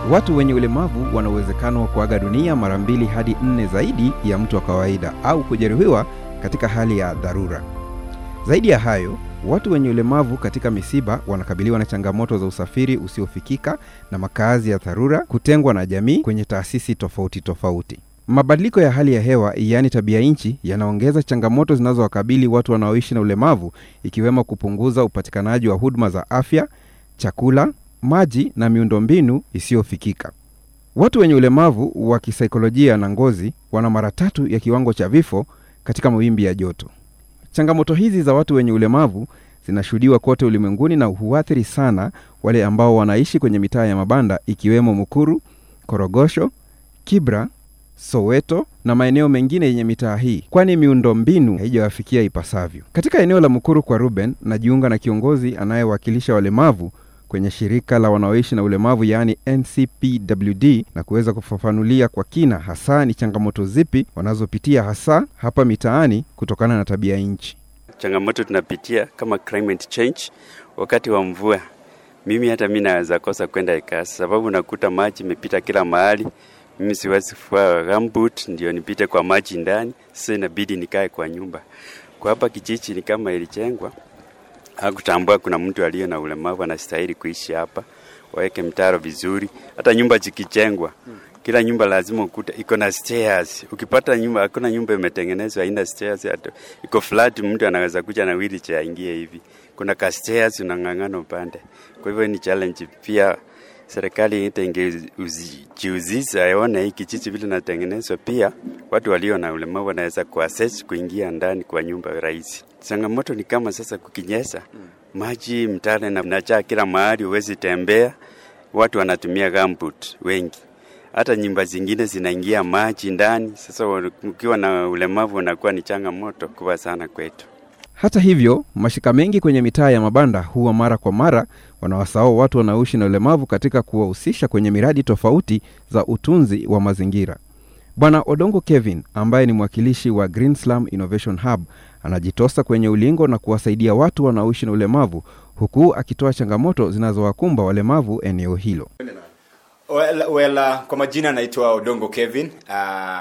Watu wenye ulemavu wana uwezekano wa kuaga dunia mara mbili hadi nne zaidi ya mtu wa kawaida au kujeruhiwa katika hali ya dharura. Zaidi ya hayo, watu wenye ulemavu katika misiba wanakabiliwa na changamoto za usafiri usiofikika na makazi ya dharura, kutengwa na jamii kwenye taasisi tofauti tofauti. Mabadiliko ya hali ya hewa, yaani tabia nchi, yanaongeza changamoto zinazowakabili watu wanaoishi na ulemavu, ikiwemo kupunguza upatikanaji wa huduma za afya, chakula, maji na miundombinu isiyofikika. Watu wenye ulemavu wa kisaikolojia na ngozi wana mara tatu ya kiwango cha vifo katika mawimbi ya joto. Changamoto hizi za watu wenye ulemavu zinashuhudiwa kote ulimwenguni na huathiri sana wale ambao wanaishi kwenye mitaa ya mabanda ikiwemo Mukuru, Korogosho, Kibra, Soweto na maeneo mengine yenye mitaa hii, kwani miundombinu haijawafikia ipasavyo. Katika eneo la Mukuru kwa Ruben, najiunga na kiongozi anayewakilisha walemavu kwenye shirika la wanaoishi na ulemavu yaani NCPWD na kuweza kufafanulia kwa kina hasa ni changamoto zipi wanazopitia hasa hapa mitaani kutokana na tabia nchi. Changamoto tunapitia kama climate change, wakati wa mvua, mimi hata mi naweza kosa kwenda kasi, sababu nakuta maji imepita kila mahali. Mimi siwezi fua gumboot ndio nipite kwa maji ndani, sasa inabidi nikae kwa nyumba. Kwa hapa kijiji ni kama ilijengwa hakutambua kuna mtu aliye na ulemavu anastahili kuishi hapa, waweke mtaro vizuri. Hata nyumba zikijengwa, kila nyumba lazima ukuta iko na stairs. Ukipata nyumba, hakuna nyumba imetengenezwa haina stairs, hata iko flat, mtu anaweza kuja na wheelchair aingie hivi. Kuna ka stairs unang'ang'ana upande. Kwa hivyo ni challenge pia. Serikali ita ingejihusisha aone hii kijiji vile natengenezwa, pia watu walio na ulemavu wanaweza kuaccess kuingia ndani kwa nyumba rahisi. Changamoto ni kama sasa kukinyesha, maji mtale na najaa kila mahali, huwezi tembea. Watu wanatumia gumboot wengi, hata nyumba zingine zinaingia maji ndani. Sasa ukiwa na ulemavu unakuwa ni changamoto kubwa sana kwetu. Hata hivyo, mashirika mengi kwenye mitaa ya mabanda huwa mara kwa mara wanawasahau watu wanaoishi na ulemavu katika kuwahusisha kwenye miradi tofauti za utunzi wa mazingira. Bwana Odongo Kevin ambaye ni mwakilishi wa Green Slum Innovation Hub anajitosa kwenye ulingo na kuwasaidia watu wanaoishi na ulemavu huku akitoa changamoto zinazowakumba walemavu eneo hilo. Well, well, uh, kwa majina naitwa Odongo Kevin uh,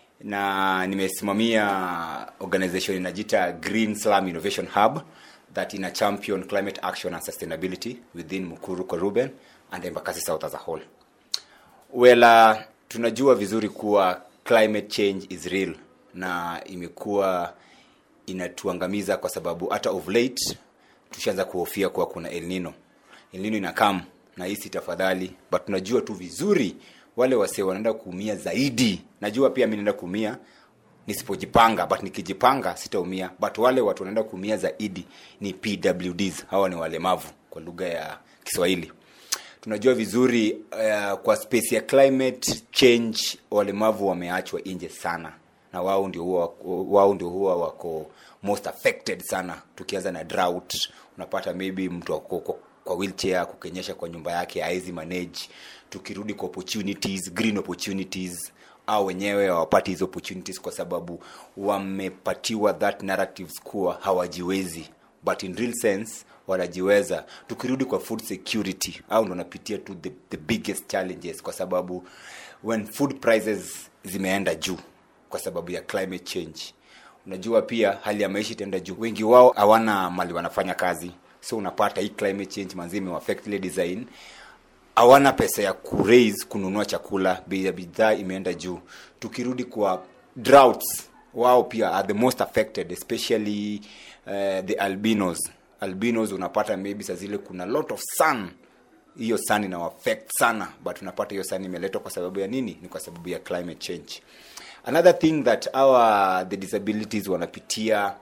na nimesimamia organization inajiita Green Slum Innovation Hub that ina champion climate action and sustainability within Mukuru kwa Ruben and Embakasi South as a whole. Well, uh, tunajua vizuri kuwa climate change is real na imekuwa inatuangamiza kwa sababu hata of late tushaanza kuhofia kuwa kuna El Nino. El Nino inakam na hisi tafadhali, but tunajua tu vizuri wale wase wanaenda kuumia zaidi. Najua pia mimi naenda kuumia nisipojipanga, but nikijipanga sitaumia, but wale watu wanaenda kuumia zaidi ni PWDs. Hawa ni walemavu kwa lugha ya Kiswahili. Tunajua vizuri uh, kwa space ya climate change walemavu wameachwa nje sana, na wao ndio huwa wao ndio huwa wako most affected sana. Tukianza na drought, unapata maybe mtu ako kwa, kwa wheelchair kukenyesha kwa nyumba yake hawezi manage. Tukirudi kwa opportunities, green opportunities au wenyewe hawapati hizo opportunities kwa sababu wamepatiwa that narratives kuwa hawajiwezi, but in real sense wanajiweza. Tukirudi kwa food security, au ndo napitia tu the, the biggest challenges, kwa sababu when food prices zimeenda juu kwa sababu ya climate change, unajua pia hali ya maisha itaenda juu. Wengi wao hawana mali wanafanya kazi, so unapata hii climate change manzi imewaffect ile design hawana pesa ya kuraise kununua chakula, bei ya bidhaa imeenda juu. Tukirudi kwa droughts, wao pia are the most affected especially uh, the albinos. Albinos unapata maybe saa zile kuna lot of sun, hiyo sun ina affect sana, but unapata hiyo sun imeletwa kwa sababu ya nini? Ni kwa sababu ya climate change. Another thing that our the disabilities wanapitia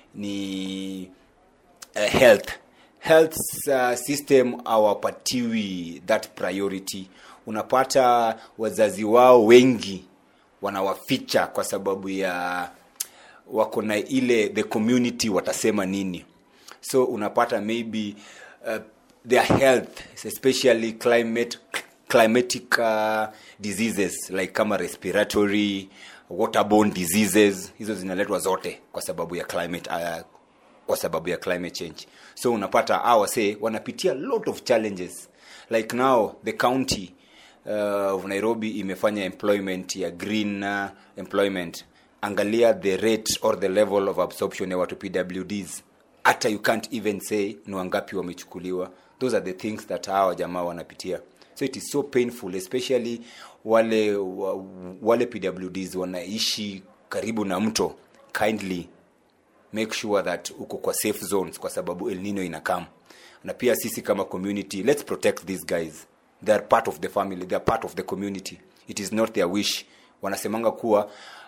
ni uh, health health uh, system hawapatiwi that priority. Unapata wazazi wao wengi wanawaficha kwa sababu ya wako na ile the community watasema nini, so unapata maybe uh, their health especially climate climatic uh, diseases like kama respiratory waterborne diseases hizo zinaletwa zote kwa sababu ya climate uh, kwa sababu ya climate change so unapata awase wanapitia lot of challenges like now the county uh, of nairobi imefanya employment ya green uh, employment angalia the rate or the level of absorption ya watu pwds hata you can't even say ni wangapi wamechukuliwa those are the things that hawa jamaa wanapitia so it is so painful especially wale wa- wale pwds wanaishi karibu na mto kindly make sure that uko kwa safe zones kwa sababu el nino inakam na pia sisi kama community let's protect these guys they are part of the family they are part of the community it is not their wish wanasemanga kuwa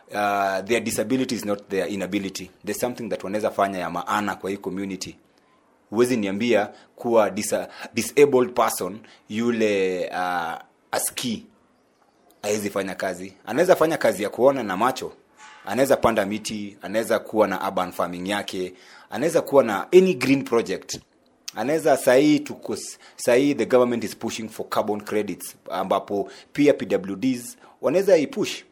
uh, their disability is not their inability there's something that wanaweza fanya ya maana kwa hii community huwezi niambia kuwa disa, disabled person yule uh, aski hawezi fanya kazi anaweza fanya kazi ya kuona na macho anaweza panda miti anaweza kuwa na urban farming yake anaweza kuwa na any green project anaweza sahii tuko sahii the government is pushing for carbon credits ambapo pia pwds wanaweza ipush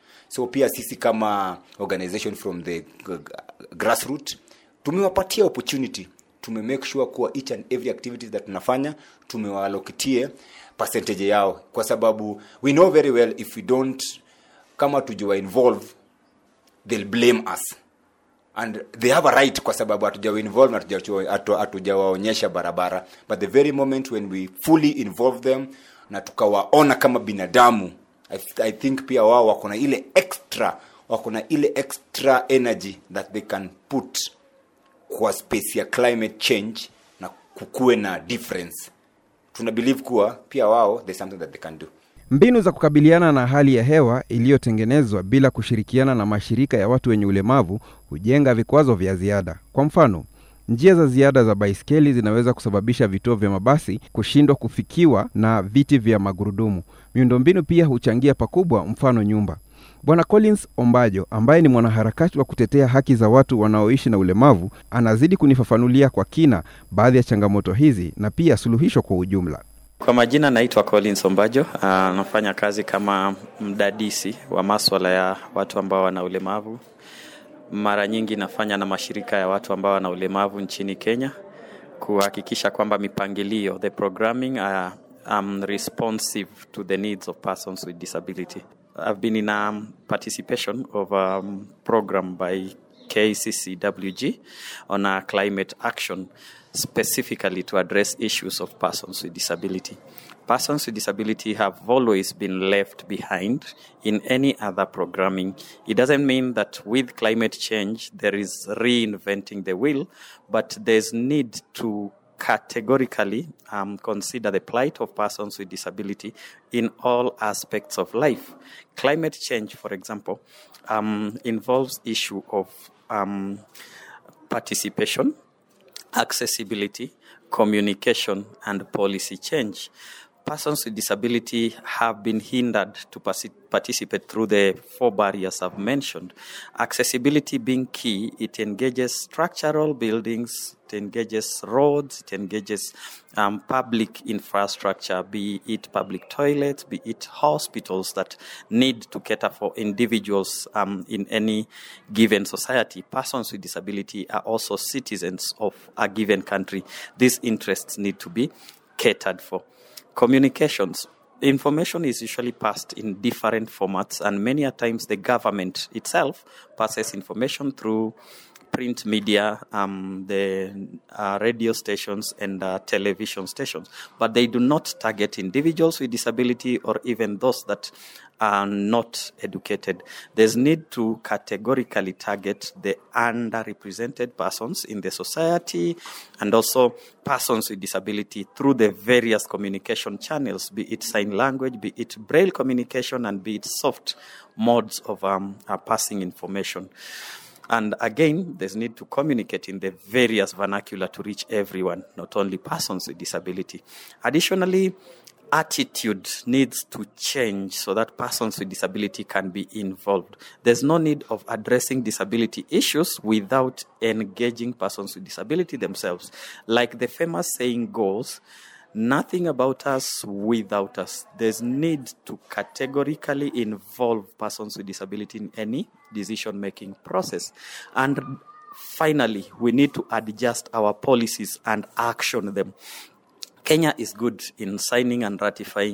so pia sisi kama organization from the g- g- grassroot tumewapatia opportunity tume make sure kuwa each and every activities that tunafanya tumewalokitie percentage yao kwa sababu we know very well if we don't kama tujiwa involve they'll blame us and they have a right kwa sababu hatujawa involve na hatujawa- hatu- hatujawaonyesha barabara but the very moment when we fully involve them na tukawaona kama binadamu I, th- i think pia wao wako na ile extra wako na ile extra energy that they can put kwa space ya climate change na kukuwe na difference tuna believe kuwa pia wao there's something that they can do Mbinu za kukabiliana na hali ya hewa iliyotengenezwa bila kushirikiana na mashirika ya watu wenye ulemavu hujenga vikwazo vya ziada. Kwa mfano, njia za ziada za baiskeli zinaweza kusababisha vituo vya mabasi kushindwa kufikiwa na viti vya magurudumu. Miundombinu pia huchangia pakubwa, mfano nyumba. Bwana Collins Ombajo ambaye ni mwanaharakati wa kutetea haki za watu wanaoishi na ulemavu anazidi kunifafanulia kwa kina baadhi ya changamoto hizi na pia suluhisho kwa ujumla. Kwa majina naitwa Collins Ombajo, ah, nafanya kazi kama mdadisi wa maswala ya watu ambao wana ulemavu. Mara nyingi nafanya na mashirika ya watu ambao wana ulemavu nchini Kenya kuhakikisha kwamba mipangilio, the programming uh, um, responsive to the needs of persons with disability. I've been in a participation of a program by KCCWG on a climate action specifically to address issues of persons with disability. Persons with disability have always been left behind in any other programming. It doesn't mean that with climate change there is reinventing the wheel, but there's need to categorically um, consider the plight of persons with disability in all aspects of life. Climate change, for example, um, involves issue of um, participation, accessibility, communication, and policy change. Persons with disability have been hindered to partic- participate through the four barriers I've mentioned. Accessibility being key, it engages structural buildings, it engages roads, it engages um, public infrastructure, be it public toilets, be it hospitals that need to cater for individuals um, in any given society. Persons with disability are also citizens of a given country. These interests need to be catered for. Communications. Information is usually passed in different formats, and many a times the government itself passes information through print media, um, the uh, radio stations, and uh, television stations. But they do not target individuals with disability or even those that are not educated. There's need to categorically target the underrepresented persons in the society and also persons with disability through the various communication channels, be it sign language, be it braille communication, and be it soft modes of um, uh, passing information. And again, there's need to communicate in the various vernacular to reach everyone, not only persons with disability. Additionally, attitude needs to change so that persons with disability can be involved. There's no need of addressing disability issues without engaging persons with disability themselves. Like the famous saying goes, nothing about us without us. There's need to categorically involve persons with disability in any decision making process. And finally, we need to adjust our policies and action them. Kenya is good in signing and ratifying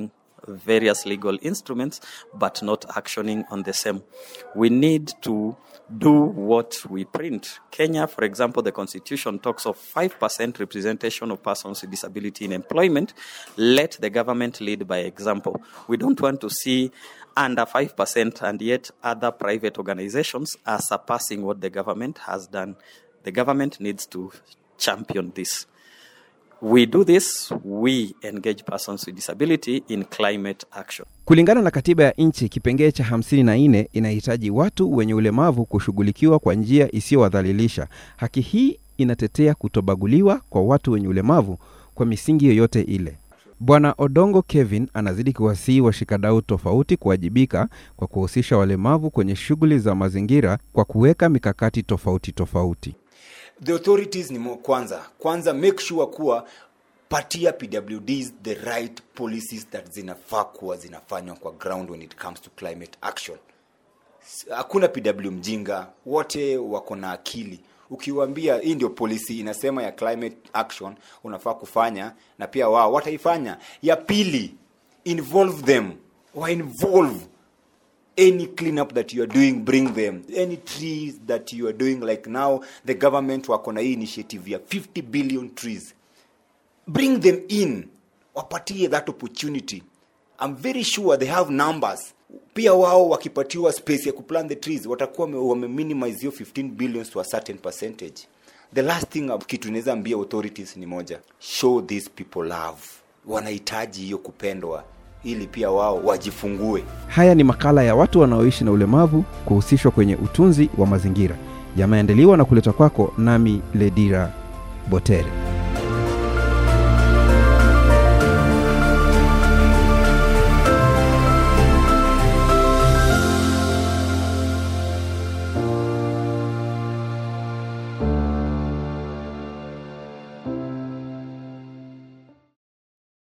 various legal instruments but not actioning on the same. We need to do what we print. Kenya, for example, the constitution talks of 5% representation of persons with disability in employment. Let the government lead by example. We don't want to see under 5% and yet other private organizations are surpassing what the government has done. The government needs to champion this. We do this, we engage persons with disability in climate action. Kulingana na katiba ya nchi, kipengee cha 54 inahitaji watu wenye ulemavu kushughulikiwa kwa njia isiyowadhalilisha. Haki hii inatetea kutobaguliwa kwa watu wenye ulemavu kwa misingi yoyote ile. Bwana Odongo Kevin anazidi kuwasihi washikadau tofauti kuwajibika kwa kuhusisha walemavu kwenye shughuli za mazingira kwa kuweka mikakati tofauti tofauti. the authorities ni mo- kwanza kwanza make sure kuwa patia pwds the right policies that zinafaa kuwa zinafanywa kwa ground when it comes to climate action S- hakuna pw mjinga wote wako na akili ukiwaambia hii ndio policy inasema ya climate action unafaa kufanya na pia wao wataifanya ya pili involve them wa involve any cleanup that you are doing bring them any trees that you are doing like now the government wako na hii initiative ya 50 billion trees bring them in wapatie that opportunity i'm very sure they have numbers pia wao wakipatiwa space ya kuplant the trees watakuwa wame- wameminimize hiyo 15 billions to a certain percentage the last thing ab- kitu inaweza ambia authorities ni moja show these people love wanahitaji hiyo kupendwa ili pia wao wajifungue Haya ni makala ya watu wanaoishi na ulemavu kuhusishwa kwenye utunzi wa mazingira. Yameandaliwa na kuletwa kwako nami Ledira Botere.